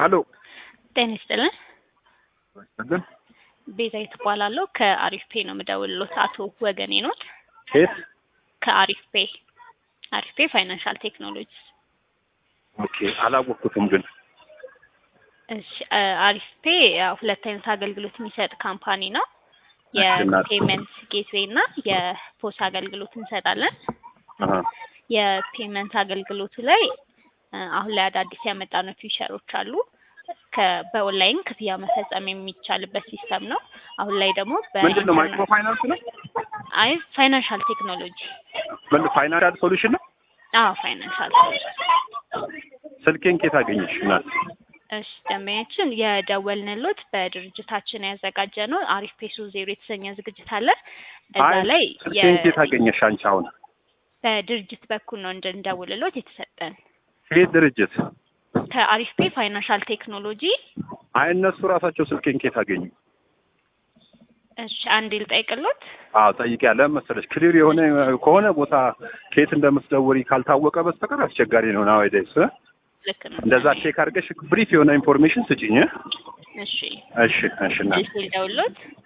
አሎ ጤና ይስጥልን። ግን ቤዛዊት እባላለሁ ከአሪፍ ፔ ነው የምደውልሎት። አቶ ወገኔ ኖት? ኬት ከአሪፍ ፔ አሪፍ ፔ ፋይናንሻል ቴክኖሎጂ። ኦኬ አላወቅኩትም ግን እሺ አ- አሪፍ ፔ ያው ሁለት አይነት አገልግሎት የሚሰጥ ካምፓኒ ነው። እሺ፣ እናት። የፔመንት ጌትዌይ እና የፖስ አገልግሎት እንሰጣለን። አሀ፣ የፔመንት አገልግሎቱ ላይ እ፣ አሁን ላይ አዳዲስ ያመጣነው ፊቸሮች አሉ። ከ- በኦንላይን ክፍያ መፈጸም የሚቻልበት ሲስተም ነው። አሁን ላይ ደግሞ ምንድን ነው ማይክሮ ፋይናንስ ነው? አይ ፋይናንሻል ቴክኖሎጂ ምን ፋይናንሻል ሶሉሽን ነው? አዎ ፋይናንሻል ስልኬን ኬት አገኘሽ? እናት እሺ ደንበኛችን የደወልንሎት በድርጅታችን ያዘጋጀ ነው አሪፍ ፔሶ ዜሮ የተሰኘ ዝግጅት አለ። እዛ አይ ላይ ስልኬን የ- ኬት አገኘሽ አንቺ? አሁን በድርጅት በኩል ነው እንድንደውልሎት የተሰጠን ኬት ድርጅት? ከአሪፍ ፔ ፋይናንሻል ቴክኖሎጂ። አይ እነሱ ራሳቸው ስልኬን ኬት አገኙ? እሺ አንድ ልጠይቅሎት። አዎ ጠይቄ ያለ መሰለሽ ክሊር የሆነ ከሆነ ቦታ ኬት እንደምትደውሪ ካልታወቀ በስተቀር አስቸጋሪ ነው ናዋይዴስ። ልክ ነው። እንደዛ ቼክ አድርገሽ ብሪፍ የሆነ ኢንፎርሜሽን ስጭኝ። እሺ እሺ እሺ እናት መልስ ልደውልሎት።